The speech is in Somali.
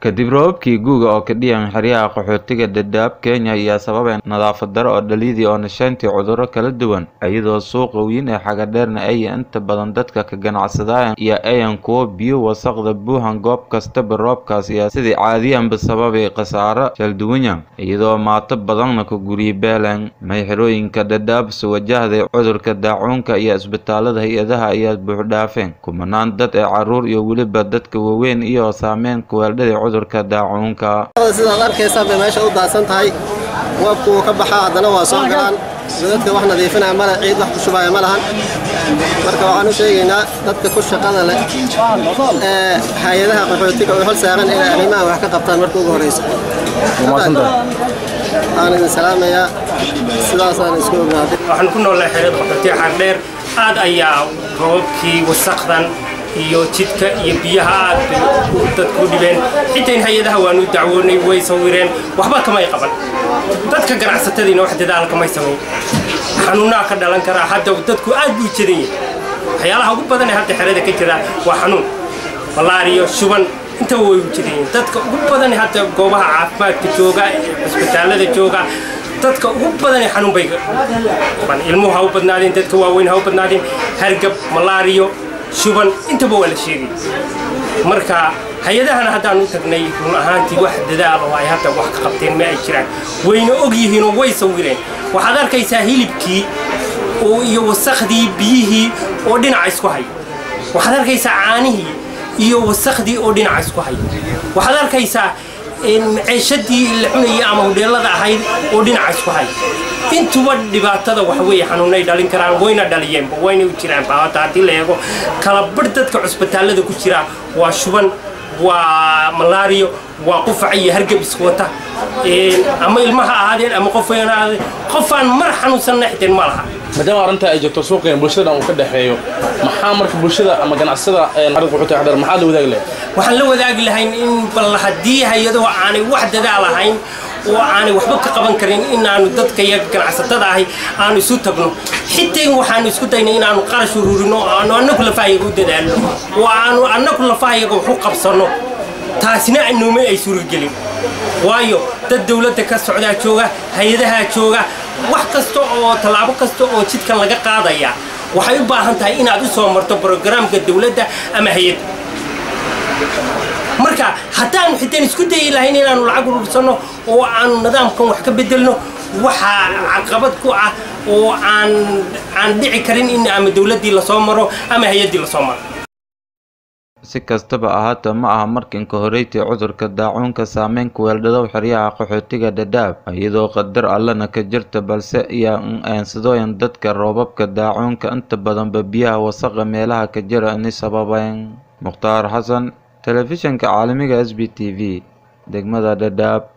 kadib roobabkii guuga oo ka dhiyan xeryaha qaxootiga dhadhaab kenya ayaa sababay nadaafad daro oo dhalidii oo nashayntii cudurro kala duwan iyadoo suuqa weyn ee xagadheerna ay inta badan dadka ka ganacsadaan iyo ayan kuwo biyo wasaqda buuhan goob kastaba roobkaas ayaa sidii caadiyanba sababay khasaaro shalduwanya iyadoo maato badanna ka guryi beelan mayxirooyinka dhadhaabse wajahday cudurka daacuunka iyo isbitaalada hay-adaha ayaa buuxdhaafeen kumanaan dad ee caruur iyo weliba dadka waaweyn iyo saameyn kuweeldhada cudurka daacuunka sidaad arkaysaa bay meesha u daadsan tahay waabku wuu ka baxaa haddana waa soo galaan dadka wax nadiifinaya male ciid wax ku shubaya ma lahan marka waxaan u sheegaynaa dadka ku shaqada leh ee hay-adaha qaxootiga oo hol saaran inay arrimaha wax ka qabtaan marka ugu horeysa waxaan idin salaamayaa sidaasaan isku ognaaday waxaan ku noolnahay xeerada qaxootiga xardheer aad ayaa roobabkii wasaqdan iyo jidka iyo biyaha aad bay dadku u dhibeen xitaa hay-adaha waanu dacwoonay way sawireen waxba kamay qaban dadka ganacsatadiina wax dadaal kamay samayn xanuunaha ka dhalan karaa hadda dadku aad buu jadan yahay waxyaalaha ugu badan ee hadda xerada ka jira waa xanuun malaariyo shuban intaba way u jadan yihiin dadka ugu badan ee hadda goobaha caafimaadka jooga cisbitaalada jooga dadka ugu badan ee xanuun bay ilmuhu ha u badnaadeen dadka waaweyn ha u badnaadeen hargab malaariyo shuban intaba waa la sheegay marka hay-adahana haddaan u tagnay run ahaantii wax dadaal oo ay hadda wax ka qabteen ma ay jiraan wayna og yihiinoo way sawireen waxaad arkaysaa hilibkii iyo wasakhdii biyihii oo dhinaca isku haya waxaad arkaysaa caanihii iyo wasakhdii oo dhinaca isku haya waxaad arkaysaa ceeshadii la cunayay ama hudheelada ahayd oo dhinaca isku haya intuba dhibaatada wax weeye xanuunay dhalin karaan wayna dhaliyeenba wayna u jiraanba hadda haddii la eego kala bar dadka cusbitaallada ku jira waa shuban waa malaariyo waa qufac iyo hargab isku wata ama ilmaha ahaadeen ama qof weyn ahaadeen qofaan mar xanuunsanna xiteen ma laha maadaama arrinta ay jirto suuqeen bulshada uu ka dhexeeyo maxaa marka bulshada ama ganacsada xarid qaxootiga xadar maxaa la wadaagi lahay waxaan la wadaagi lahayn in bal haddii hay-aduhu aanay wax dadaal ahayn oo aanay waxba ka qaban karin inaanu dadka iyo ganacsatada ahi aanu isu tagno xitaa waxaanu isku daynay inaanu qarash ururino aanu annagu lafahayaga u dadaalno oo aanu annagu lafahayaga wax u qabsanno taasina nooma ay suuragelin waayo dad dawladda ka socdaa jooga hay-adahaa jooga wax kasta oo tallaabo kasta oo jidkan laga qaadaya waxay u baahan tahay inaad u soo marto brogaraamka dawladda ama hay-adda marka haddaanu xitaan isku dayi lahayn inaanu lacag urursanno oo aanu nidaamkan wax ka bedelno waxaa caqabad ku ah oo aan aan dhici karin in ama dawladdii lasoo maro ama hay-addii lasoo maro si kastaba ahaata ma aha markinka horeytii cudurka daacuunka saameyn kuweeldhadow xeryaha qaxootiga dhadhaab iyadoo qadar allana ka jirta balse iyo aansadooyin dadka roobabka daacuunka inta badanba biyaha wasaqa meelaha ka jira ini sababeyn mukhtaar xasan telefishinka caalamiga s b t v degmada dhadhaab